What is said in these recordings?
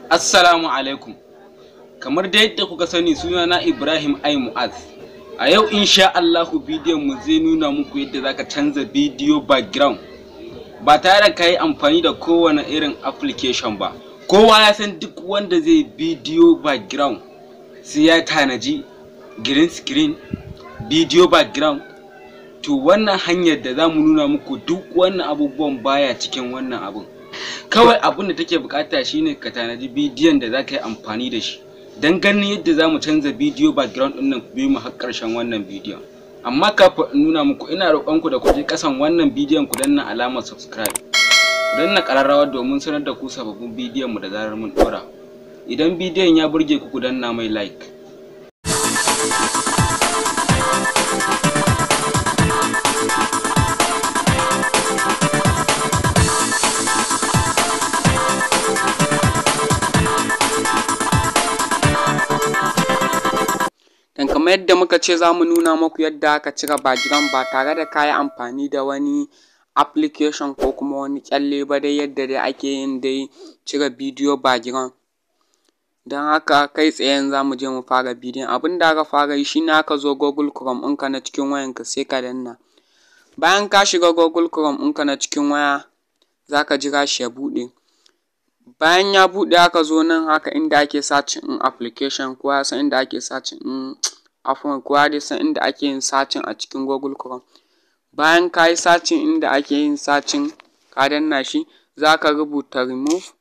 Assalamu alaikum. Kamar da yadda kuka sani sunana Ibrahim Ai Mu'az. A yau insha Allahu bidiyon mu zai nuna muku yadda zaka canza bidiyo background ba tare da ka yi amfani da kowane irin application ba. Kowa ya san duk wanda zai bidiyo background sai ya tanaji green screen, bidiyo background. To wannan hanyar da za mu nuna muku duk wannan abubuwan baya cikin wannan abun. kawai abin da take bukata shine ka tanadi bidiyon da za ka yi amfani da shi don ganin yadda za mu canza bidiyo background din nan biyu mu har karshen wannan bidiyon amma kafin in nuna muku ina roƙon ku da ku je kasan wannan bidiyon ku danna alamar subscribe ku danna ƙararrawa domin sanar da ku sababbin bidiyon mu da zarar mun ɗora idan bidiyon ya burge ku ku danna mai like dan kamar yadda muka ce za mu nuna muku yadda aka cire background ba tare da ka yi amfani da wani application ko kuma wani kyalle ba dai yadda dai ake yin dai cire bidiyo background don haka kai tsaye za mu je mu fara bidiyon abin da aka fara yi shine aka zo google chrome ɗinka na cikin wayanka sai ka danna bayan ka shiga google chrome ɗinka na cikin waya za ka jira shi ya buɗe bayan ya buɗe aka zo nan haka inda ake searching in application kowa ya san inda ake searching in afwan kowa dai san inda ake yin searching a cikin google chrome bayan ka yi searching inda ake yin searching ka danna shi za ka rubuta remove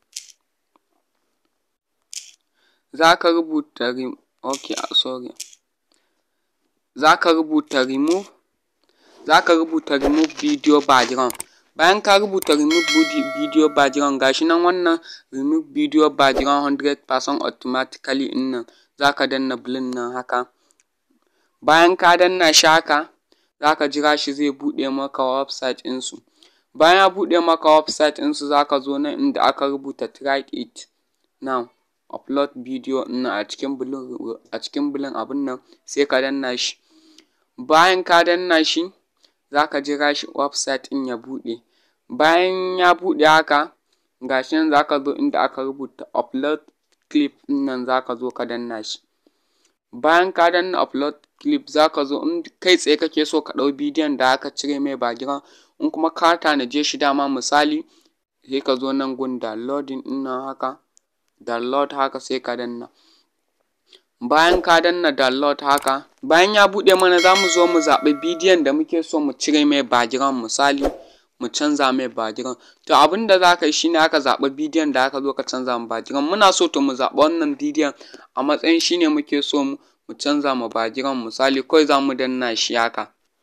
za ka rubuta re okay sorry za ka rubuta remove za ka rubuta remove video background bayan ka rubuta remove video background gashi nan wannan remove video background 100% automatically in nan za ka danna blin nan haka bayan ka danna shi haka za ka jira shi zai buɗe maka website ɗinsu bayan ya buɗe maka website ɗinsu za ka zo nan inda aka rubuta try it now upload video nan a cikin blin a cikin blin abin nan sai ka danna shi bayan ka danna shi za ka jira shi website ɗin ya buɗe bayan ya buɗe haka gashi nan za ka zo inda aka rubuta upload clip ɗin nan za ka zo ka danna shi bayan ka danna upload clip za ka zo in kai tsaye kake so ka ɗau bidiyon da aka cire mai background in kuma ka tanaje shi dama misali sai ka zo nan gun downloading ɗin nan haka download haka sai ka danna bayan ka danna download haka bayan ya buɗe mana za mu zo mu zaɓi bidiyon da muke so mu cire mai background misali mu canza mai background to abin da za ka yi shine aka zaɓi bidiyon da aka zo ka canza mu background muna so to mu zaɓi wannan bidiyon a matsayin shine muke so mu mu canza ma background misali kawai za mu danna shi haka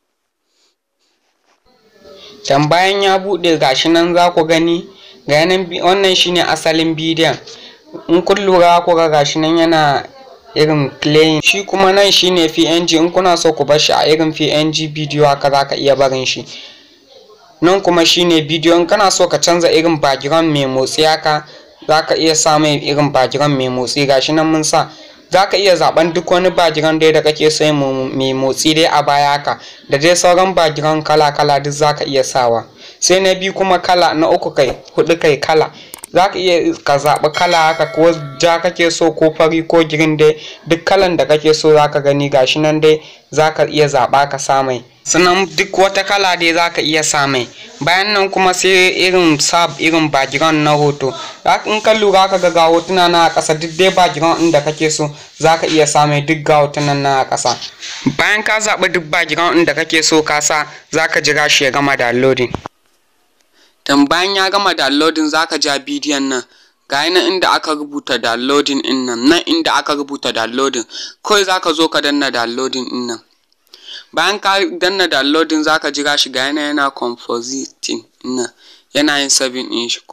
can bayan ya buɗe gashi nan za ku gani ga nan wannan shine asalin bidiyon in kun lura ku ga gashi nan yana irin playing shi kuma nan shine png in kuna so ku bar shi a irin png bidiyo haka za ka iya barin shi nan kuma shine bidiyo in kana so ka canza irin background mai motsi haka za ka iya sa mai irin background mai motsi gashi nan mun sa za ka iya zaben duk wani background dai da kake so mai motsi dai a baya haka da dai sauran background kala kala duk za ka iya sawa sai na biyu kuma kala na uku kai hudu kai kala za ka iya ka zaɓi kala haka ko ja kake so ko fari ko girin dai duk kalan da kake so za ka gani gashi nan dai za ka iya zaɓa ka sa mai sannan duk wata kala dai za ka iya sa mai bayan nan kuma sai irin sab irin background na hoto in ka lura ka ga hotuna na a ƙasa duk dai background ɗin da kake so za ka iya sa mai duk ga hotunan na a ƙasa bayan ka zaɓi duk background ɗin da kake so ka sa za ka jira shi ya gama downloading dan bayan ya gama downloading za ka ja bidiyon nan ga nan inda aka rubuta downloading ɗin nan nan inda aka rubuta downloading kawai za ka zo ka danna downloading ɗin nan bayan ka danna downloading za ka jira shi ga yana yana compositing nan yana yin saving ɗin shi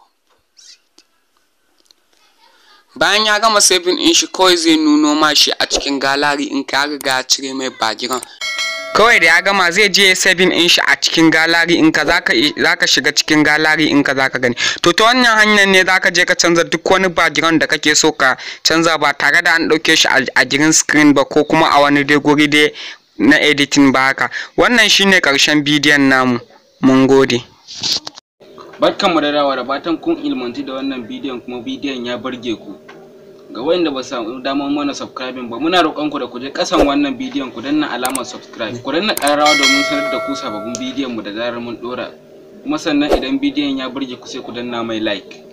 bayan ya gama saving ɗin shi kawai zai nuno ma shi a cikin gallery in ka riga cire mai background kawai da ya gama zai je saving ɗin shi a cikin gallery in ka zaka shiga cikin gallery in ka zaka gani to ta wannan hanyar ne zaka je ka canza duk wani background da kake so ka canza ba tare da an ɗauke shi a green screen ba ko kuma a wani dai guri dai na editing ba haka wannan shine karshen bidiyon namu mun gode barkanmu da dawa da fatan kun ilmanci da wannan bidiyon kuma bidiyon ya burge ku ga wanda ba samu damar mana subscribing ba muna roƙon ku da ku je ƙasan wannan bidiyon ku danna alamar subscribe ku danna ƙararrawa domin sanar da ku sababbin bidiyon mu da zarar mun ɗora kuma sannan idan bidiyon ya burge ku sai ku danna mai like